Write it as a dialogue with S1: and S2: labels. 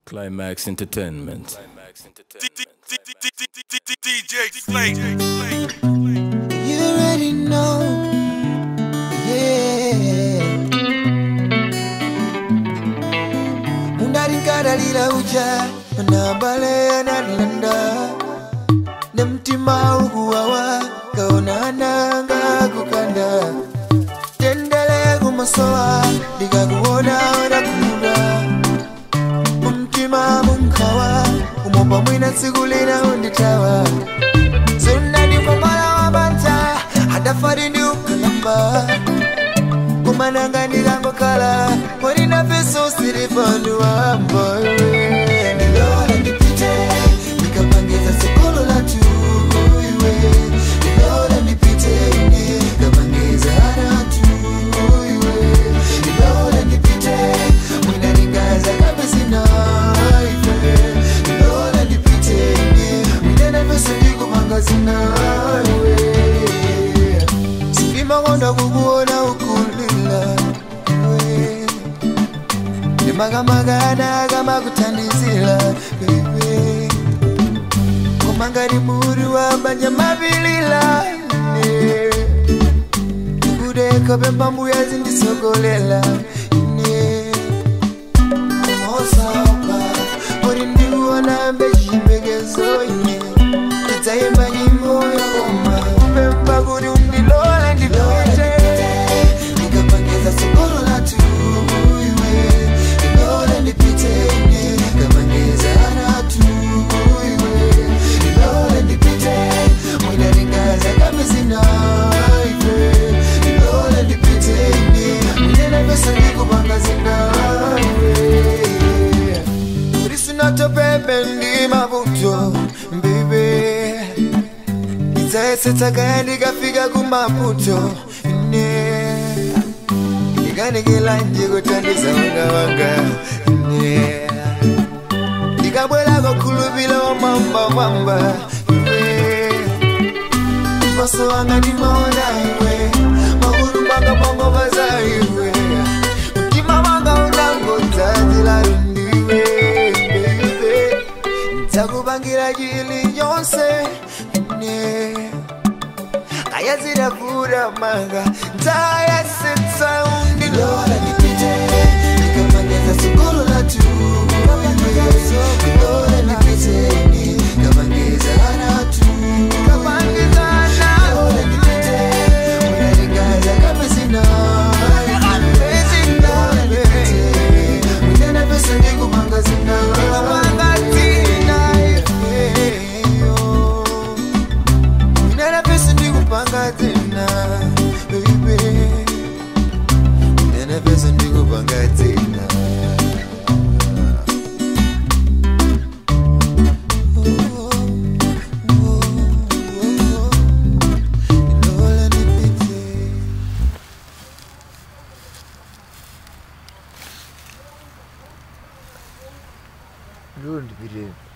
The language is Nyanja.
S1: Climax Entertainment.
S2: DJ Slate.
S3: You already know, yeah. undaringadalira uja nambale analanda ne mtima uguwawa kaonananga kukanda tendele kumasowa ndikakuona onakuda mumtima munkawa umopa mwina tsiku lina unditawa sunani kwamala wabanta hadafari ndi ukalamba kumananga ndikangokhala molina peso silipanduwambo ndilole ndipite ndikapangiza sekolo latu iwe ndilole ndipite ine ndikapangiza haratu iwe ndilole ndipite mwina ndingaza kapesina iwe ndilole ndipite ine mwina na peso ndikupanga zinawe ndimakonda kukuona ukulila iwe ndimakamagana kamakuthandizira iwe komangati muri wabanja mapilila ine ndikudeka pempambuya zindisogolela ine mosapa muri ndikuona mbechimekezo ine ndidzaimba nyimbo yakoma kupemba kuti undilole ndipite ndikapangiza sokolo latu iwe ndilole ndipite ine ndikapangiza anatu iwe ndilole ndipite mwina ndingaza kamizina iwe ndilole ndipite ine mwina napesa ndikupanga zinawe risinatopepe ndi mavuto mbibe ndidzayesetsa kaya ndikafika kumaputo ine ndikanikila nje kuthandiza wanga wanga ine ndikabwerako khulupila wamwamba mwamba iwe maso wanga ndimaona iwe magulu manga mongomaza iwe mtima wanga unangodzazila ndiwe baby ndzakupangira chili chonse ine kayazirafura manga ndzayasetsa undilole ndipite ndikapangiza sukulu latu ndilole ndipite ine ndikapangiza anatu ndikapangiza anatu ndipite unalingaza kapesina Mwina pesa ndikupanga zina Ndikupanga zina yeah. Nena pesa ndikupanga tena baby Nena pesa ndikupanga tena Oh, oh, oh. Lola nipite Lola nipite